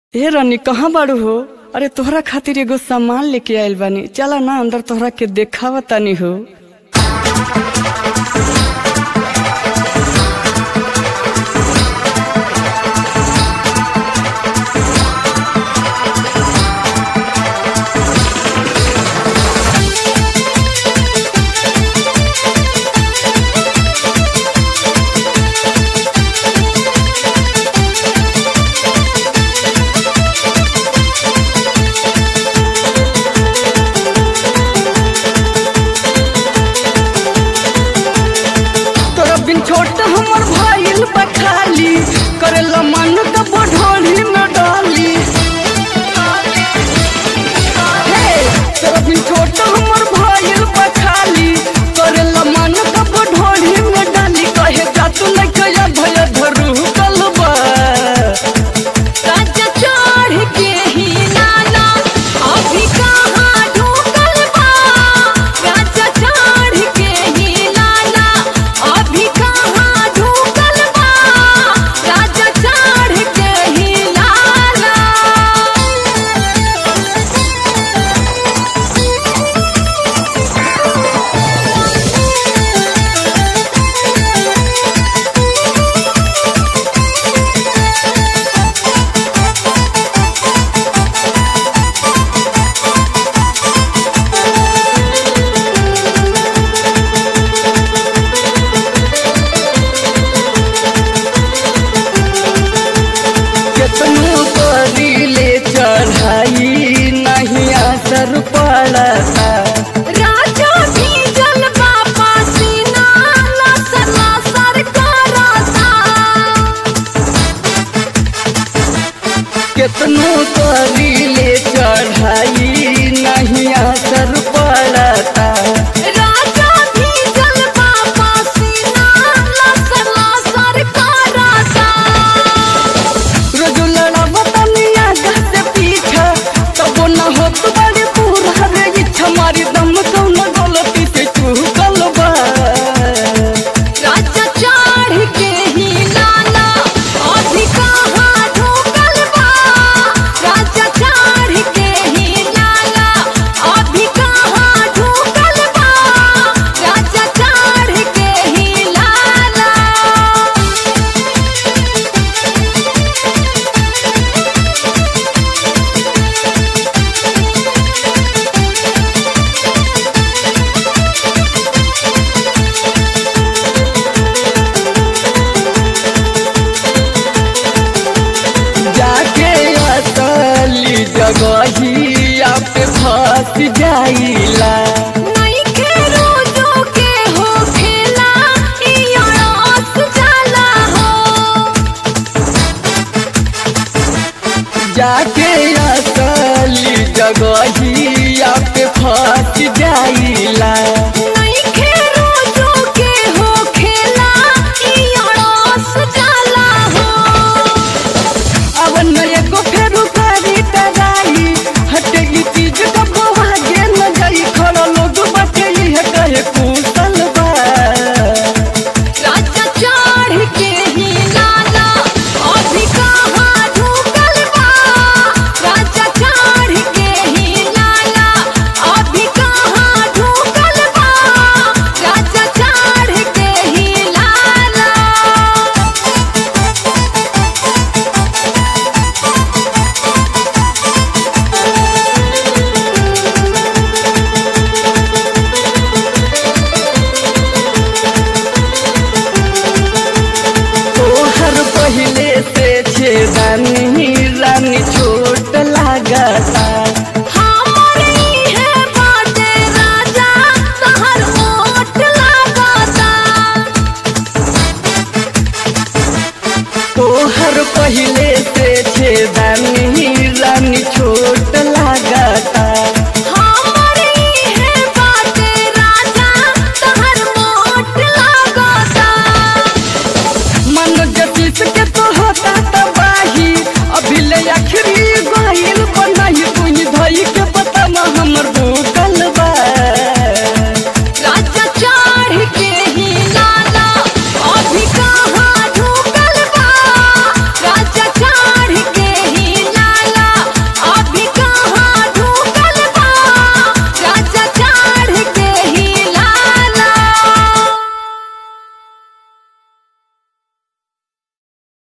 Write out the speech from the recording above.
ए रानी कहाँ बाड़ू हो अरे तोहरा खातिर एगो सामान लेके आइल बानी चला ना अंदर तोहरा के देखावा तानी हो तोरा बिन छोट हमर भाईल बखाली करेला मन का बढ़ोली में डाली हे, तोरा बिन छोट हमर भाईल बखाली करेला मन का बढ़ोली में डाली कहे जा तू नहीं कया भय धरू कलबा काज चढ़ के ही नाना अभी कहाँ ढूकल बा काज चढ़ के ही नाना अभी कहाँ ढूकल बा काज चढ़ के ही नाना केतनो करीले चढ़ाई नहीं असर पड़ता राजा भीजल बाबा सीना लसन लसर करता केतनो करीले चढ़ाई नहीं असर पड़ता राजा भीजल बाबा सीना लसन लसर करता रोज लड़ावता मिया से पीछा तब न होत बड़ी पूरा रे इच्छा मारी दम कौन गलती से चूकल बा राजा चढ़ के ही नाना अभी कहाँ ढूकल बा राजा चढ़ के ही नाना अभी कहाँ ढूकल बा राजा चढ़ के ही लाला जाके असली जगहिया पे फंस जाइला नइखे रोजो के हो खेला इयो रस जाला हो जाके असली जगहिया